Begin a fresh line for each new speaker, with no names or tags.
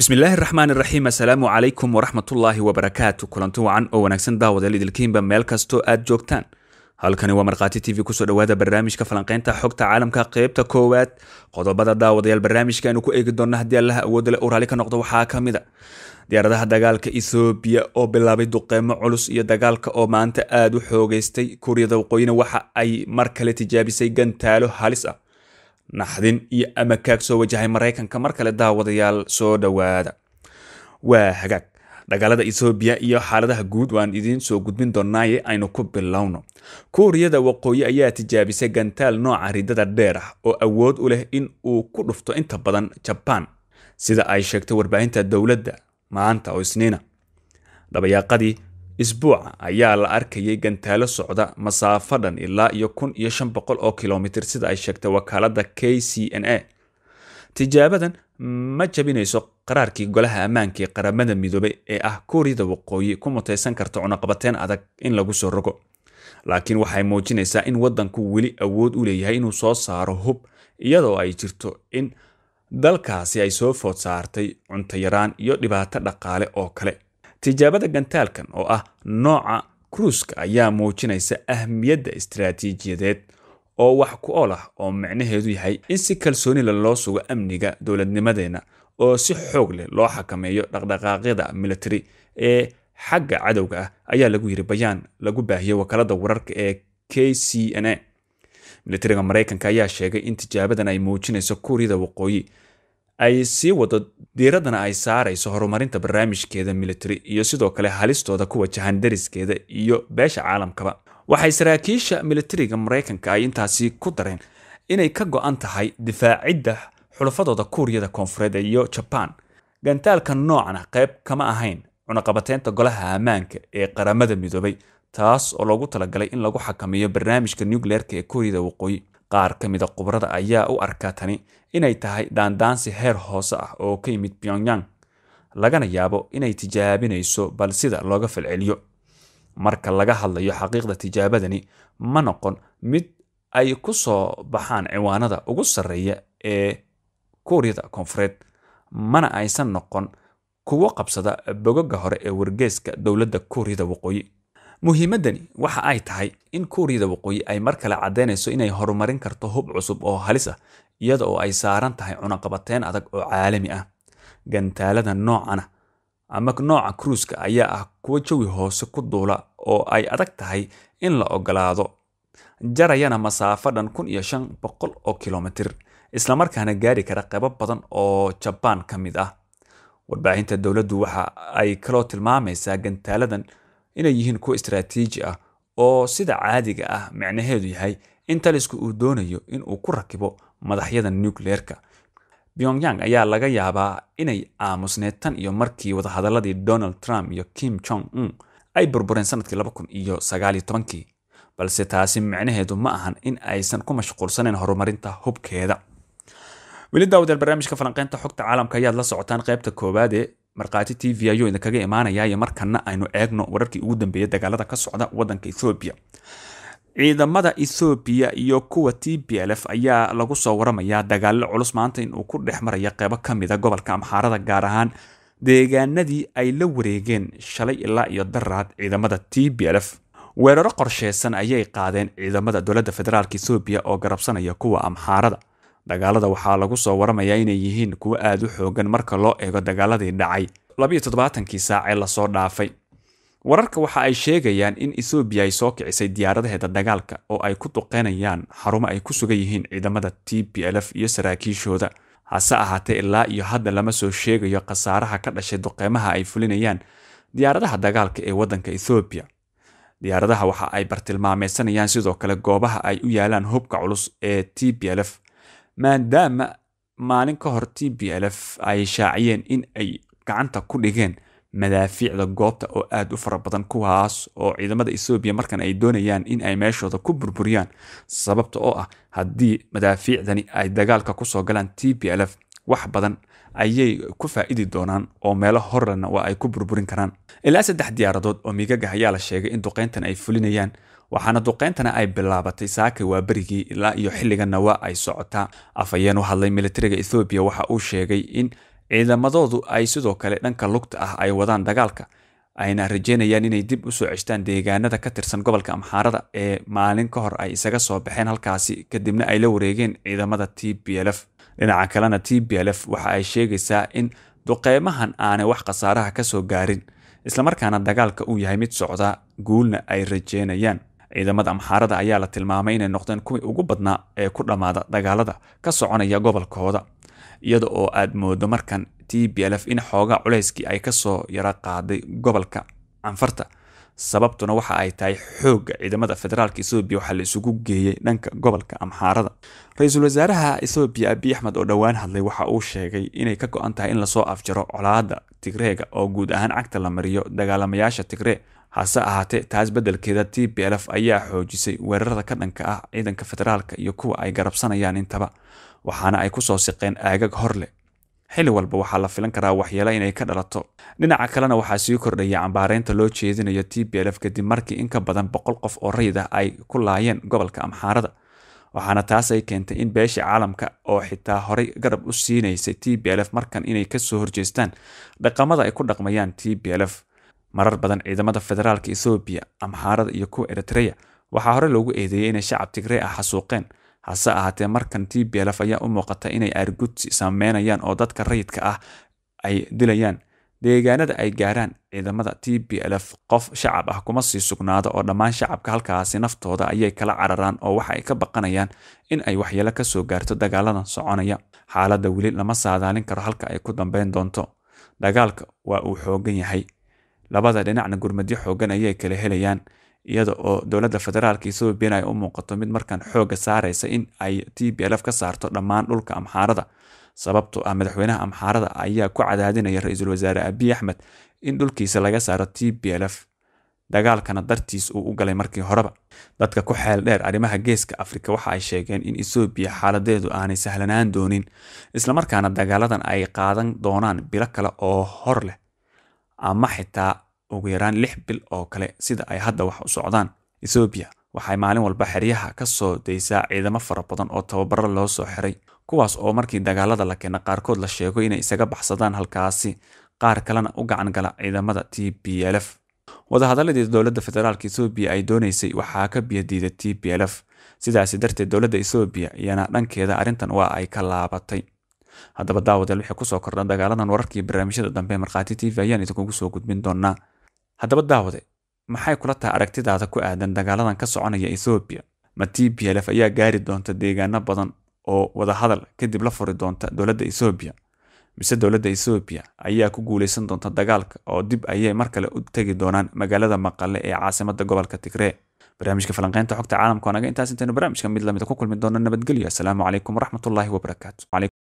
bismillaahi raxmaan iraxiim assalaamu calaykum waraxmatullaahi wabarakaatu kulanti wacan oo wanaagsan daawadayaal idilkiinba meel kastoo aad joogtaan halkani waa markhaati t v kusoo dhowaada barnaamijka falanqeynta xogta caalamka qeybta koowaad qodobada daawadayaal barnaamijka aynu ku eegi doonna haddii allaha awoodda le uu raalli ka noqdo waxaa ka mid a diyaaradaha dagaalka ethoobiya oo bilaabay duqeymo culus iyo dagaalka oo maanta aada u xoogeystay kuuriyada waqooyina waxa ay mar kale tijaabisay gantaalo halis ah naxdin iyo amakaag soo wajahay maraykanka mar kale daawadayaal soo dhowaada waa hagaag dagaalada ethoobiya iyo xaaladaha guud waan idiin soo gudbin doonaaye aynu ku bilowno kuuriyada waqooyi ayaa tijaabisay gantaal nooca ridada dheer ah oo awood u leh in uu ku dhufto inta badan jabaan sida ay sheegtay warbaahinta dowladda maanta oo isniina dabayaaqadii isbuuca ayaa la arkayay gantaalo socda masaafo dhan ilaa iyo kun iyo shan boqol oo kilomitir sida ay sheegtay wakaalada k c n a tijaabadan ma jabinayso qaraarkii golaha ammaanka ee qaramada midoobay ee ah kuuriyada waqooyi ku mutaysan karta cunaqabateen adag in lagu soo rogo laakiin waxay muujinaysaa in waddanku weli awood u leeyahay inuu soo saaro hub iyadoo ay jirto in dalkaasi ay soo food saartay cuntayaraan iyo dhibaato dhaqaale oo kale tijaabada gantaalkan oo ah nooca kruuska ayaa muujinaysa ahmiyadda istaraatiijiyadeed oo wax ku ool ah oo micnaheedu yahay in si kalsoonila loo sugo amniga dowladnimadeenna oo si xoog leh loo xakameeyo dhaqdhaqaaqyada military ee xagga cadowga ah ayaa lagu yiri bayaan lagu baahiyey wakaalada wararka ee k c n a militariga maraykanka ayaa sheegay in tijaabadan ay muujinayso kuuriyada waqooyi ay sii wado diiradana ay saarayso horumarinta barnaamijkeeda military iyo sidoo kale halistooda ku wajahan dariskeeda iyo beesha caalamkaba waxay saraakiisha militariga maraykanka ay intaasi ku dareen inay ka go-an tahay difaacidda xulafadooda kuuriyada koonfureed iyo jabaan gantaalka noocana qayb kama ahayn cunaqabateynta golaha ammaanka ee qaramada midoobay taas oo loogu talagalay in lagu xakameeyo barnaamijka nucleerka ee kuuriyada waqooyi qaar ka mida khubrada ayaa u arkaa tani inay tahay daandaansi heer hoose ah oo ka yimid pyongyang lagana yaabo inay tijaabinayso bal sida looga falceliyo marka laga hadlayo xaqiiqda tijaabadani ma noqon mid ay ku soo baxaan ciwaanada ugu sarreeya ee kuuriyada koonfureed mana aysan noqon kuwo qabsada bogoga hore ee wargeeska dowladda kuuriyada waqooyi muhiimaddani waxa ay tahay in kuuriyada waqooyi ay mar kale caddaynayso inay horumarin karto hub cusub oo halis ah iyada oo ay saaran tahay cunaqabateyn adag oo caalami ah gantaalada noocana ama nooca kruuska ayaa ah kuwo jawi hoose ku duula oo ay adag tahay in la ogolaado jarayana masaafo dhan kun iyo shan boqol oo kilomitir islamarkaana gaari kara qaybo badan oo jabaan ka mid ah warbaahinta dowladdu waxa ay kaloo tilmaamaysaa gantaaladan inay yihiin kuwo istaraatiiji ah oo sida caadiga ah micnaheedu yahay in talisku uu doonayo in uu ku rakibo madaxyada nucleerka pyongyang ayaa laga yaabaa inay aamusneed tan iyo markii wadahadaladii donald trump iyo kim jong un ay burbureen sanadkii laba kun iyo sagaal iyo tobankii balse taasi micnaheedu ma ahan in aysan ku mashquulsanayn horumarinta hubkeeda weli daawadayaal barnaamijka falanqeynta xogta caalamka ayaad la socotaan qaybta koowaadee markhaati t v ayuu idinkaga imaanayaayo markana aynu eegno wararkii ugu dambeeyay dagaalada ka socda wadanka ethoobiya ciidamada ethoobiya iyo kuwa t b l f ayaa lagu soo waramayaa dagaalo culus maanta in uu ku dhex maraya qeybo ka mida gobolka amxaarada gaar ahaan deegaanadii ay la wareegeen shalay ilaa iyo daraad ciidamada t b l f weeraro qorsheysan ayay qaadeen ciidamada dowladda federaalk ethoobiya oo garabsanaya kuwa amxaarada dagaalada waxaa lagu soo waramayaa inay yihiin kuwo aada u xoogan marka loo eego dagaaladii dhacay labiyo toddobaatankii saac ee lasoo dhaafay wararka waxa ay sheegayaan in ethoobiya ay soo kicisay diyaaradaheeda dagaalka oo ay ku duqeynayaan xarumo ay ku sugan yihiin ciidamada t b l f iyo saraakiishooda hase ahaatee ilaa iyo hadda lama soo sheegayo khasaaraha ka dhashay duqeymaha ay fulinayaan diyaaradaha dagaalka ee waddanka ethoobiya diyaaradaha waxa ay bartilmaameysanayaan sidoo kale goobaha ay u yaalaan hubka culus ee t b l f maadaama maalin ka hor t b l f ay shaaciyeen in ay gacanta ku dhigeen madaafiicda goobta oo aada u fara badan kuwaas oo ciidamada ethoobiya markan ay doonayaan in ay meeshooda ku burburiyaan sababta oo ah haddii madaafiicdani ay dagaalka kusoo galaan t b l f wax badan ayay ku faa-idi doonaan oo meelo horrena waa ay ku burburin karaan ilaa saddex diyaaradood oo migagah ayaa la sheegay in duqeyntan ay fulinayaan waxaana duqeyntana ay bilaabatay saaka waa berigii ilaa iyo xilliganna waa ay socotaa afhayeen u hadlay militariga ethoobiya waxa uu sheegay in ciidamadoodu ay sidoo kale dhanka lugta ah ay wadaan dagaalka ayna rajeynayaan inay dib usoo ceshtaan deegaanada ka tirsan gobolka amxaarada ee maalin ka hor ay isaga soo baxeen halkaasi kadibna ay la wareegeen ciidamada t b l f dhinaca kalena t b l f waxa ay sheegaysaa in duqeymahan aanay wax khasaaraha ka soo gaarin islamarkaana dagaalka uu yahay mid socda guulna ay rajeynayaan ciidamada amxaarada ayaa la tilmaamay inay noqdeen kuwii ugu badnaa ee ku dhammaada dagaalada ka soconaya gobolkooda iyada oo aad moodo markan t b l f in xoogaa culayskii ay kasoo yara qaaday gobolka canfarta sababtuna waxa ay tahay xoogga ciidamada federaalka ethoobiya waxaa la isugu geeyey dhanka gobolka amxaarada ra-iisul wasaaraha ethoobiya abiy axmed oo dhowaan hadlay waxa uu sheegay inay ka go-an tahay in lasoo afjaro colaada tigreega oo guud ahaan cagta la mariyo dagaalamayaasha tigree hase ahaatee taas beddelkeeda t b l f ayaa xoojisay weerarada ka dhanka ah ciidanka federaalka iyo kuwa ay garabsanayaan intaba waxaana ay kusoo siqeen aagag hor leh xilli walba waxaa la filan karaa waxyeelo inay ka dhalato dhinaca kalena waxaa sii kordhaya cambaareynta loo jeedinayo t b l f kadib markii in ka badan boqol qof oo rayid ah ay ku laayeen gobolka amxaarada waxaana taas ay keentay in beesha caalamka oo xitaa horay garab u siinaysay t b l f markan inay kasoo horjeestaan dhaqamada ay ku dhaqmayaan t b l f marar badan ciidamada federaalka ethoobiya amxaarada iyo kuwa eritreya waxaa hore loogu eedeeyey inay shacab tigree ah xasuuqeen hase ahaatee markan t b l f ayaa u muuqata inay aargudsi sameynayaan oo dadka rayidka ah ay dilayaan deegaanada ay gaaraan ciidamada t b l f qof shacab ah kuma sii sugnaado oo dhammaan shacabka halkaasi naftooda ayay kala cararaan oo waxa ay ka baqanayaan in ay waxyeelo kasoo gaarto dagaaladan soconaya xaaladda weli lama saadaalin karo halka ay ku dambeyn doonto dagaalka waa uu xoogan yahay labada dhinacna gurmadyo xoogan ayay kala helayaan iyada oo dowladda federaalka ethoobiyan ay u muuqato mid markan xoogga saaraysa in ay t b l f ka saarto dhammaan dhulka amxaarada sababtoo ah madaxweynaha amxaarada ayaa ku cadaadinaya ra-iisul wasaare abiy axmed in dhulkiisa laga saaro t b l f dagaalkana dartiis uu u galay markii horeba dadka ku xeel dheer arrimaha geeska afrika waxa ay sheegeen in ethoobiya xaaladeedu aanay sahlanaan doonin islamarkaana dagaaladan ay qaadan doonaan bilo kale oo hor leh ama xitaa ugu yaraan lix bil oo kale sida ay hadda wax u socdaan ethoobiya waxay maalin walba xeryaha ka soo daysaa ciidamo fara badan oo tababaro loo soo xiray kuwaas oo markii dagaalada la keena qaarkood la sheego inay isaga baxsadaan halkaasi qaar kalena u gacan gala ciidamada t b l f wadahadaladii dowladda federaalk ethoobiya ay doonaysay waxaa ka biyadiida t b l f sidaasi darteed dowladda ethoobiya iyana dhankeeda arrintan waa ay ka laabatay haddaba daawadeel wixii kusoo kordhan dagaaladan wararkii barnaamijyada dambe markhaati t v ayaan idinkugu soo gudbin doonaa haddaba daawade maxay kula tahay aragtidaada ku aadan dagaaladan ka soconaya ethoobiya ma t b l f ayaa gaari doonta deegaano badan oo wadahadal kadib la furi doonta dowladda ethoobiya mise dowladda ethoobiya ayaa ku guuleysan doonta dagaalka oo dib ayay mar kale u tegi doonaan magaalada maqale ee caasimada gobolka tigree barnaamijka falanqeynta xogta caalamka waa naga intaas intaynu barnaamijka mid lamida ku kulmi doona nabadgelyo asalaamu calaykum waraxmatullaahi wabarakaatu